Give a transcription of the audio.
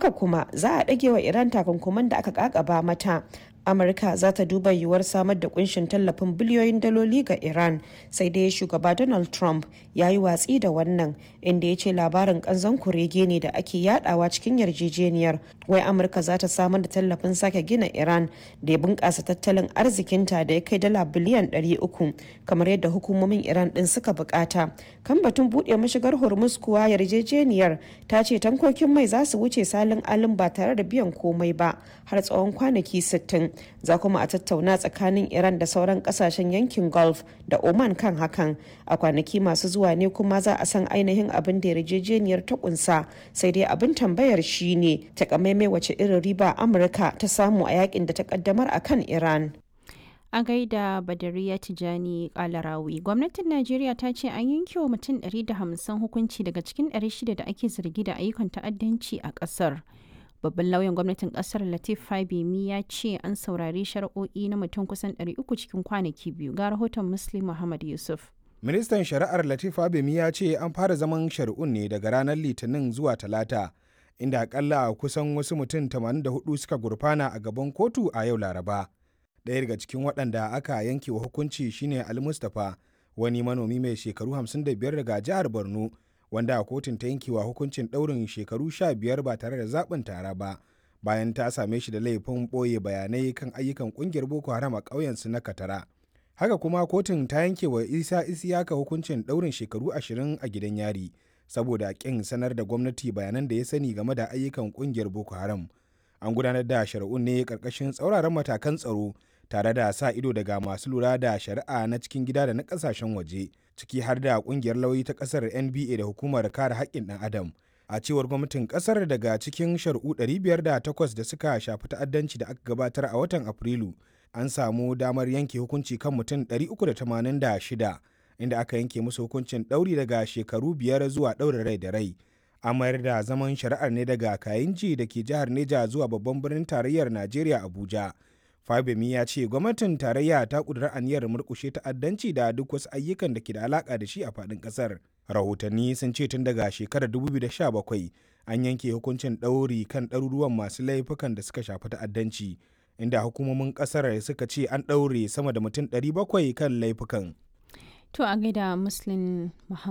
haka kuma za a ɗage wa iran takunkuman da aka kakaba mata amurka za ta duba yiwuwar samar da kunshin tallafin biliyoyin daloli ga iran sai dai shugaba donald trump ya yi watsi da wannan inda ya ce labarin kanzon kurege ne da ake yadawa cikin yarjejeniyar wai amurka za ta samar da tallafin sake gina iran da ya bunkasa tattalin arzikinta da ya kai dala biliyan 300 kamar yadda hukumomin iran din suka bukata kan batun buɗe mashigar hormuz kuwa yarjejeniyar ta ce tankokin mai za su wuce salin alin ba tare da biyan komai ba har tsawon kwanaki 60 za kuma a tattauna tsakanin iran da sauran kasashen yankin gulf da oman kan hakan a kwanaki masu zuwa ne kuma za a san ainihin abin da yarjejeniyar ta kunsa sai dai abin tambayar shine takamaimai wace irin riba amurka ta samu a yakin da ta kaddamar a kan iran a gaida badariya tijani kalarawi gwamnatin najeriya ta ce an yanke wa mutum 150 hukunci daga cikin 600 da ake zargi da ayyukan ta'addanci a kasar babban lauyan gwamnatin kasar latif fabimi ya ce an saurari shari'o'i na mutum kusan 300 cikin kwanaki biyu ga rahoton muslim muhammad yusuf ministan shari'ar latif fabimi ya ce an fara zaman shari'un ne daga ranar litinin zuwa talata inda akalla kusan wasu mutum 84 suka gurfana a gaban kotu a yau laraba ɗaya daga cikin waɗanda aka yanke wa hukunci shine ali mustapha wani manomi mai shekaru 55 daga jihar borno wanda kotun ta yankewa hukuncin ɗaurin shekaru sha biyar ba tare da zaɓin tara ba bayan ta same shi da laifin ɓoye bayanai kan ayyukan ƙungiyar boko haram a ƙauyensu na katara haka kuma kotun ta yanke wa isa isiyaka hukuncin ɗaurin shekaru ashirin a gidan yari saboda ƙin sanar da gwamnati bayanan da ya sani game da ayyukan ƙungiyar boko haram an gudanar da shari'un ne ƙarƙashin tsauraran matakan tsaro tare da sa ido daga masu lura da shari'a na cikin gida da na ƙasashen waje ciki har da kungiyar lauyi ta kasar nba da hukumar kare haƙƙin ɗan adam a cewar gwamnatin kasar daga cikin shari'u 508 da suka shafi ta'addanci da aka gabatar a watan afrilu an samu damar yanke hukunci kan mutum 386 inda aka yanke musu hukuncin ɗauri daga shekaru biyar zuwa ɗaurin rai da rai a mayar da zaman shari'ar ne daga kayinji da ke jihar neja zuwa babban birnin tarayyar najeriya abuja Fabemi ya ce gwamnatin tarayya ta kudura aniyar murkushe ta'addanci da duk wasu ayyukan da ke da alaka da shi a faɗin ƙasar. Rahotanni sun ce tun daga shekarar 2017 an yanke hukuncin ɗauri kan ɗaruruwan masu laifukan da suka shafi ta'addanci, inda hukumomin ƙasar suka ce an ɗaure sama da mutum 700 kan laifukan. To a gaida Muslim Muhammad